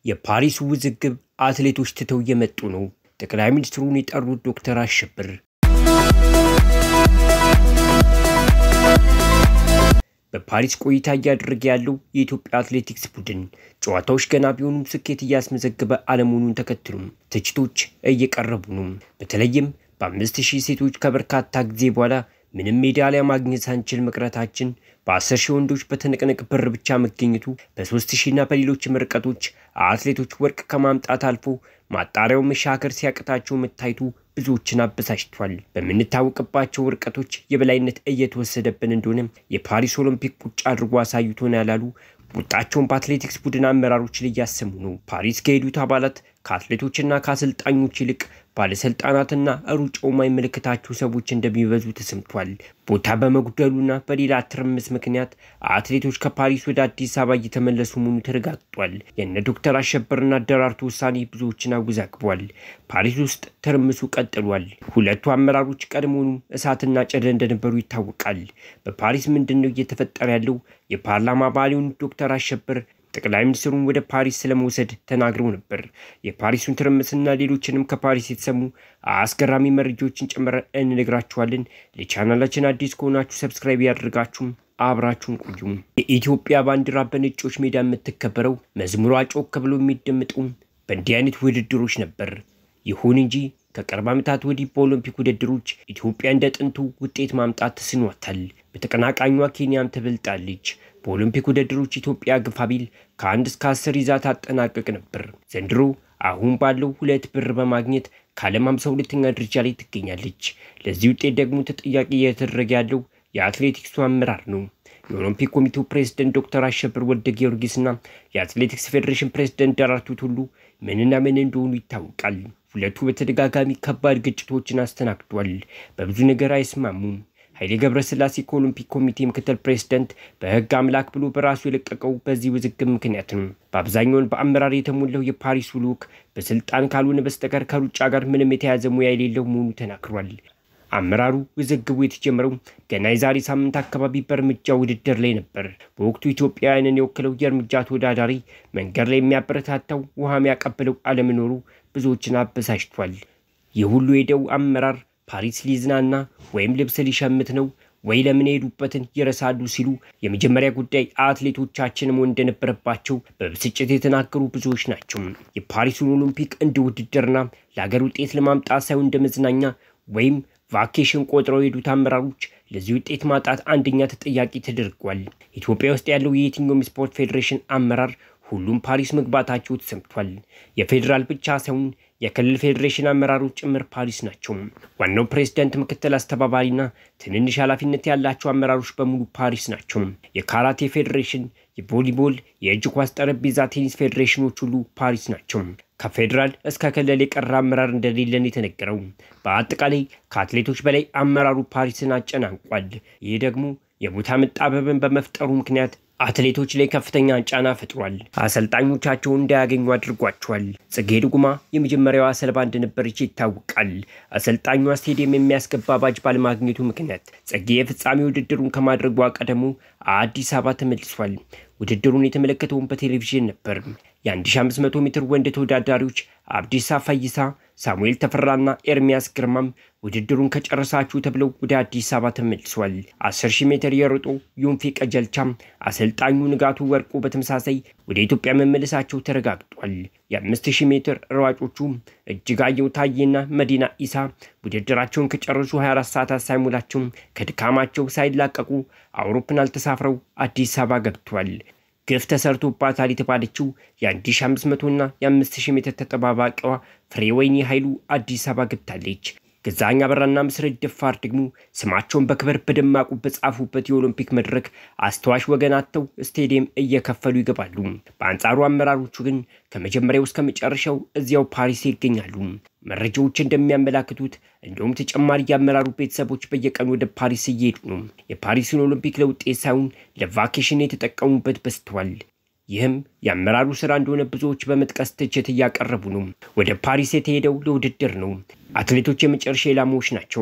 የፓሪሱ ውዝግብ አትሌቶች ትተው እየመጡ ነው። ጠቅላይ ሚኒስትሩን የጠሩት ዶክተር አሸብር በፓሪስ ቆይታ እያደረገ ያለው የኢትዮጵያ አትሌቲክስ ቡድን ጨዋታዎች ገና ቢሆኑም ስኬት እያስመዘገበ አለመሆኑን ተከትሎም ትችቶች እየቀረቡ ነው። በተለይም በአምስት ሺህ ሴቶች ከበርካታ ጊዜ በኋላ ምንም ሜዳሊያ ማግኘት ሳንችል መቅረታችን፣ በአስር ሺህ ወንዶች በትንቅንቅ ብር ብቻ መገኘቱ፣ በሶስት ሺህና በሌሎችም ርቀቶች አትሌቶች ወርቅ ከማምጣት አልፎ ማጣሪያው መሻገር ሲያቅታቸው መታየቱ ብዙዎችን አበሳጭቷል። በምንታወቅባቸው ርቀቶች የበላይነት እየተወሰደብን እንደሆነ የፓሪስ ኦሎምፒክ ቁጭ አድርጎ አሳይቶን ያላሉ ቁጣቸውን በአትሌቲክስ ቡድን አመራሮች ላይ እያሰሙ ነው። ፓሪስ ከሄዱት አባላት ከአትሌቶችና ከአሰልጣኞች ይልቅ ባለስልጣናትና ሩጫው የማይመለከታቸው ሰዎች እንደሚበዙ ተሰምቷል። ቦታ በመጉደሉና በሌላ ትርምስ ምክንያት አትሌቶች ከፓሪስ ወደ አዲስ አበባ እየተመለሱ መሆኑ ተረጋግጧል። የነ ዶክተር አሸበርና ደራርቱ ውሳኔ ብዙዎችን አወዛግቧል። ፓሪስ ውስጥ ትርምሱ ቀጥሏል። ሁለቱ አመራሮች ቀድሞውኑ እሳትና ጨደ እንደነበሩ ይታወቃል። በፓሪስ ምንድን ነው እየተፈጠረ ያለው? የፓርላማ አባል የሆኑት ዶክተር አሸበር ጠቅላይ ሚኒስትሩን ወደ ፓሪስ ስለመውሰድ ተናግረው ነበር። የፓሪሱን ትርምስና ሌሎችንም ከፓሪስ የተሰሙ አስገራሚ መረጃዎችን ጨምረን እንነግራችኋለን። ለቻናላችን አዲስ ከሆናችሁ ሰብስክራይብ ያደርጋችሁም አብራችሁን ቆዩም። የኢትዮጵያ ባንዲራ በነጮች ሜዳ የምትከበረው መዝሙሯ ጮክ ብሎ የሚደምጠው በእንዲህ አይነት ውድድሮች ነበር። ይሁን እንጂ ከቅርብ ዓመታት ወዲህ በኦሎምፒክ ውድድሮች ኢትዮጵያ እንደ ጥንቱ ውጤት ማምጣት ተስኗታል። በተቀናቃኟ ኬንያም ትበልጣለች። በኦሎምፒክ ውድድሮች ኢትዮጵያ ግፋ ቢል ከአንድ እስከ አስር ይዛ ታጠናቀቅ ነበር። ዘንድሮ አሁን ባለው ሁለት ብር በማግኘት ከዓለም ሃምሳ ሁለተኛ ደረጃ ላይ ትገኛለች። ለዚህ ውጤት ደግሞ ተጠያቂ እየተደረገ ያለው የአትሌቲክሱ አመራር ነው። የኦሎምፒክ ኮሚቴው ፕሬዝደንት ዶክተር አሸብር ወልደ ጊዮርጊስና የአትሌቲክስ ፌዴሬሽን ፕሬዝደንት ደራርቱ ቱሉ ምንና ምን እንደሆኑ ይታወቃል። ሁለቱ በተደጋጋሚ ከባድ ግጭቶችን አስተናግዷል። በብዙ ነገር አይስማሙም። ኃይሌ ገብረስላሴ ከኦሎምፒክ ኮሚቴ ምክትል ፕሬዝደንት በሕግ አምላክ ብሎ በራሱ የለቀቀው በዚህ ውዝግብ ምክንያት ነው። በአብዛኛውን በአመራር የተሞላው የፓሪሱ ልዑክ በስልጣን ካልሆነ በስተቀር ከሩጫ ጋር ምንም የተያዘ ሙያ የሌለው መሆኑ ተናግሯል። አመራሩ ውዝግቡ የተጀመረው ገና የዛሬ ሳምንት አካባቢ በእርምጃ ውድድር ላይ ነበር። በወቅቱ ኢትዮጵያውያንን የወክለው የእርምጃ ተወዳዳሪ መንገድ ላይ የሚያበረታታው ውሃ የሚያቀብለው አለመኖሩ ብዙዎችን አበሳጭቷል። ይህ ሁሉ ሄደው አመራር ፓሪስ ሊዝናና ወይም ልብስ ሊሸምት ነው ወይ ለምን የሄዱበትን ይረሳሉ ሲሉ የመጀመሪያ ጉዳይ አትሌቶቻችን መሆን እንደነበረባቸው በብስጭት የተናገሩ ብዙዎች ናቸው። የፓሪሱን ኦሎምፒክ እንደ ውድድርና ለሀገር ውጤት ለማምጣት ሳይሆን እንደ መዝናኛ ወይም ቫኬሽን ቆጥረው የሄዱት አመራሮች ለዚህ ውጤት ማጣት አንደኛ ተጠያቂ ተደርጓል። ኢትዮጵያ ውስጥ ያለው የየትኛውም ስፖርት ፌዴሬሽን አመራር ሁሉም ፓሪስ መግባታቸው ተሰምቷል። የፌዴራል ብቻ ሳይሆን የክልል ፌዴሬሽን አመራሮች ጭምር ፓሪስ ናቸው። ዋናው ፕሬዝደንት፣ ምክትል አስተባባሪና ትንንሽ ኃላፊነት ያላቸው አመራሮች በሙሉ ፓሪስ ናቸው። የካራቴ ፌዴሬሽን፣ የቮሊቦል፣ የእጅ ኳስ፣ ጠረጴዛ ቴኒስ ፌዴሬሽኖች ሁሉ ፓሪስ ናቸው። ከፌዴራል እስከ ክልል የቀረ አመራር እንደሌለን የተነገረው። በአጠቃላይ ከአትሌቶች በላይ አመራሩ ፓሪስን አጨናንቋል። ይህ ደግሞ የቦታ መጣበብን በመፍጠሩ ምክንያት አትሌቶች ላይ ከፍተኛ ጫና ፈጥሯል። አሰልጣኞቻቸውን እንዳያገኙ አድርጓቸዋል። ጽጌ ድጉማ የመጀመሪያዋ ሰለባ እንደነበረች ይታወቃል። አሰልጣኟ ስቴዲየም የሚያስገባ ባጅ ባለማግኘቱ ምክንያት ጽጌ የፍጻሜ ውድድሩን ከማድረጓ ቀደሙ አዲስ አበባ ተመልሷል። ውድድሩን የተመለከተውን በቴሌቪዥን ነበር። የ1500 ሜትር ወንድ ተወዳዳሪዎች አብዲሳ ፈይሳ፣ ሳሙኤል ተፈራና ኤርሚያስ ግርማም ውድድሩን ከጨረሳችሁ ተብለው ወደ አዲስ አበባ ተመልሷል። 10000 ሜትር የሮጦ ዮንፌ ቀጀልቻም አሰልጣኙ ንጋቱ ወርቁ በተመሳሳይ ወደ ኢትዮጵያ መመለሳቸው ተረጋግጧል። የ5000 ሜትር ሯጮቹ እጅጋየሁ ታዬና መዲና ኢሳ ውድድራቸውን ከጨረሱ 24 ሰዓታት ሳይሞላቸው ከድካማቸው ሳይላቀቁ አውሮፕላን ተሳፍረው አዲስ አበባ ገብቷል። ግፍ ተሰርቶባታል የተባለችው የ1500ና የ5000 ሜትር ተጠባባቂዋ ፍሬወይኒ ኃይሉ አዲስ አበባ ገብታለች። ገዛኸኝ አበራና መሰረት ደፋር ደግሞ ስማቸውን በክብር በደማቁ በጻፉበት የኦሎምፒክ መድረክ አስተዋሽ ወገን አጥተው ስቴዲየም እየከፈሉ ይገባሉ። በአንጻሩ አመራሮቹ ግን ከመጀመሪያው እስከ መጨረሻው እዚያው ፓሪስ ይገኛሉ። መረጃዎች እንደሚያመላክቱት እንዲሁም ተጨማሪ የአመራሩ ቤተሰቦች በየቀኑ ወደ ፓሪስ እየሄዱ ነው። የፓሪስን ኦሎምፒክ ለውጤት ሳይሆን ለቫኬሽን የተጠቀሙበት በዝተዋል። ይህም የአመራሩ ስራ እንደሆነ ብዙዎች በመጥቀስ ትችት እያቀረቡ ነው። ወደ ፓሪስ የተሄደው ለውድድር ነው። አትሌቶች የመጨረሻ ኢላማዎች ናቸው።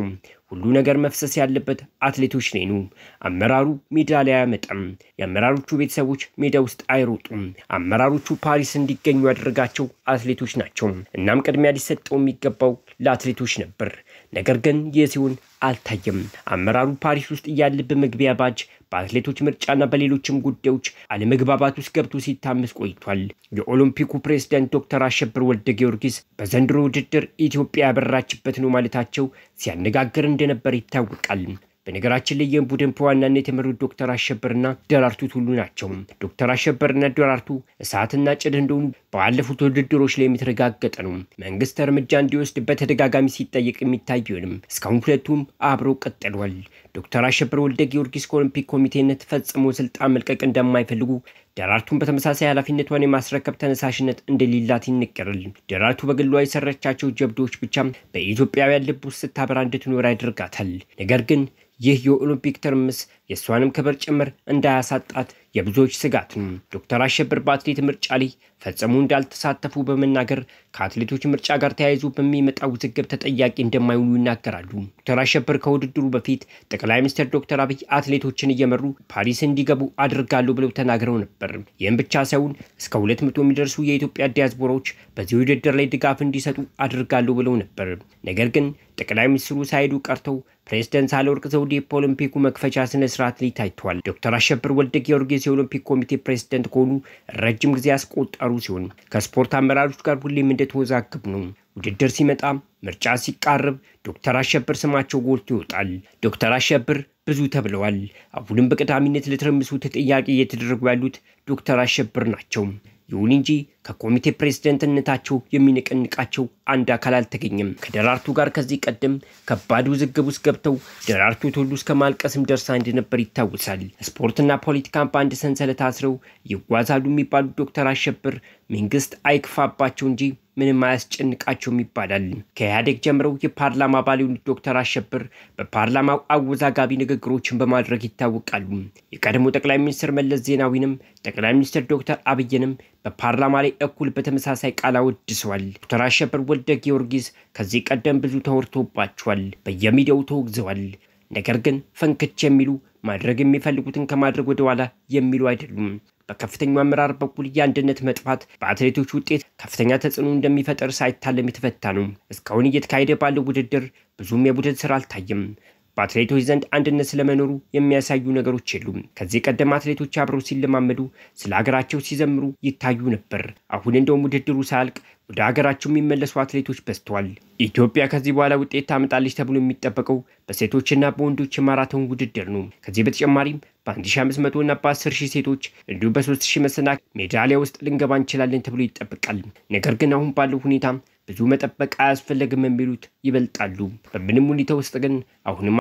ሁሉ ነገር መፍሰስ ያለበት አትሌቶች ላይ ነው። አመራሩ ሜዳ ላይ አያመጣም። የአመራሮቹ ቤተሰቦች ሜዳ ውስጥ አይሮጡም። አመራሮቹ ፓሪስ እንዲገኙ ያደረጋቸው አትሌቶች ናቸው። እናም ቅድሚያ ሊሰጠው የሚገባው ለአትሌቶች ነበር። ነገር ግን ይህ ሲሆን አልታየም። አመራሩ ፓሪስ ውስጥ እያለ በመግቢያ ባጅ በአትሌቶች ምርጫና በሌሎችም ጉዳዮች አለመግባባት ውስጥ ገብቶ ሲታመስ ቆይቷል። የኦሎምፒኩ ፕሬዝዳንት ዶክተር አሸብር ወልደ ጊዮርጊስ በዘንድሮ ውድድር ኢትዮጵያ ያበራችበት ነው ማለታቸው ሲያነጋግር እንደነበር ይታወቃል። በነገራችን ላይ ይህን ቡድን በዋናነት የመሩት ዶክተር አሸበርና ደራርቱ ቱሉ ናቸው። ዶክተር አሸበርና ደራርቱ እሳትና ጭድ እንደሆኑ ባለፉት ውድድሮች ላይ የተረጋገጠ ነው። መንግስት እርምጃ እንዲወስድ በተደጋጋሚ ሲጠየቅ የሚታይ ቢሆንም እስካሁን ሁለቱም አብረው ቀጥለዋል። ዶክተር አሸበር ወልደ ጊዮርጊስ ከኦሎምፒክ ኮሚቴነት ፈጽሞ ስልጣን መልቀቅ እንደማይፈልጉ ደራርቱን በተመሳሳይ ኃላፊነቷን የማስረከብ ተነሳሽነት እንደሌላት ይነገራል። ደራርቱ በግሏ የሰረቻቸው ጀብዶዎች ብቻ በኢትዮጵያውያን ልብ ውስጥ ስታበራ እንድትኖር ያደርጋታል። ነገር ግን ይህ የኦሎምፒክ ትርምስ የእሷንም ክብር ጭምር እንዳያሳጣት የብዙዎች ስጋት ነው። ዶክተር አሸብር በአትሌት ምርጫ ላይ ፈጽሞ እንዳልተሳተፉ በመናገር ከአትሌቶች ምርጫ ጋር ተያይዞ በሚመጣው ውዝግብ ተጠያቂ እንደማይሆኑ ይናገራሉ። ዶክተር አሸብር ከውድድሩ በፊት ጠቅላይ ሚኒስትር ዶክተር አብይ አትሌቶችን እየመሩ ፓሪስ እንዲገቡ አድርጋለሁ ብለው ተናግረው ነበር። ይህም ብቻ ሳይሆን እስከ ሁለት መቶ የሚደርሱ የኢትዮጵያ ዲያስፖራዎች በዚህ ውድድር ላይ ድጋፍ እንዲሰጡ አድርጋለሁ ብለው ነበር። ነገር ግን ጠቅላይ ሚኒስትሩ ሳይሄዱ ቀርተው ፕሬዝደንት ሳህለወርቅ ዘውዴ በኦሎምፒኩ መክፈቻ ስነ ስርዓት ላይ ታይተዋል። ዶክተር አሸብር ወልደ ጊዮርጊስ የኦሎምፒክ ኮሚቴ ፕሬዝደንት ከሆኑ ረጅም ጊዜ ያስቆጠሩ ሲሆን ከስፖርት አመራሮች ጋር ሁሌም እንደተወዛገቡ ነው። ውድድር ሲመጣ፣ ምርጫ ሲቃርብ ዶክተር አሸብር ስማቸው ጎልቶ ይወጣል። ዶክተር አሸብር ብዙ ተብለዋል። አሁንም በቀዳሚነት ለትርምሱ ተጠያቂ እየተደረጉ ያሉት ዶክተር አሸብር ናቸው። ይሁን እንጂ ከኮሚቴ ፕሬዝደንትነታቸው የሚነቀንቃቸው አንድ አካል አልተገኘም። ከደራርቱ ጋር ከዚህ ቀደም ከባድ ውዝግብ ውስጥ ገብተው ደራርቱ ቱሉ እስከ ማልቀስም ደርሳ እንደነበር ይታወሳል። ስፖርትና ፖለቲካን በአንድ ሰንሰለት አስረው ይጓዛሉ የሚባሉት ዶክተር አሸብር መንግስት አይክፋባቸው እንጂ ምንም አያስጨንቃቸውም ይባላል። ከኢህአዴግ ጀምረው የፓርላማ አባል የሆኑት ዶክተር አሸብር በፓርላማው አወዛጋቢ ንግግሮችን በማድረግ ይታወቃሉ። የቀድሞ ጠቅላይ ሚኒስትር መለስ ዜናዊንም ጠቅላይ ሚኒስትር ዶክተር አብይንም በፓርላማ ላይ እኩል በተመሳሳይ ቃል አወድሰዋል። ዶክተር አሸብር ወልደ ጊዮርጊስ ከዚህ ቀደም ብዙ ተወርቶባቸዋል፣ በየሚዲያው ተወግዘዋል። ነገር ግን ፈንክች የሚሉ ማድረግ የሚፈልጉትን ከማድረግ ወደ ኋላ የሚሉ አይደሉም። በከፍተኛው አመራር በኩል የአንድነት መጥፋት በአትሌቶች ውጤት ከፍተኛ ተጽዕኖ እንደሚፈጠር ሳይታለም የተፈታ ነው። እስካሁን እየተካሄደ ባለው ውድድር ብዙም የቡድን ስራ አልታየም። በአትሌቶች ዘንድ አንድነት ስለመኖሩ የሚያሳዩ ነገሮች የሉም። ከዚህ ቀደም አትሌቶች አብረው ሲለማመዱ ስለ ሀገራቸው ሲዘምሩ ይታዩ ነበር። አሁን እንደውም ውድድሩ ሳያልቅ ወደ ሀገራቸው የሚመለሱ አትሌቶች በዝተዋል። ኢትዮጵያ ከዚህ በኋላ ውጤት ታመጣለች ተብሎ የሚጠበቀው በሴቶችና በወንዶች የማራቶን ውድድር ነው። ከዚህ በተጨማሪም በ1500 እና በ10 ሴቶች እንዲሁም በ3000 መሰናክል ሜዳሊያ ውስጥ ልንገባ እንችላለን ተብሎ ይጠበቃል። ነገር ግን አሁን ባለው ሁኔታ ብዙ መጠበቅ አያስፈለግም የሚሉት ይበልጣሉ። በምንም ሁኔታ ውስጥ ግን አሁንም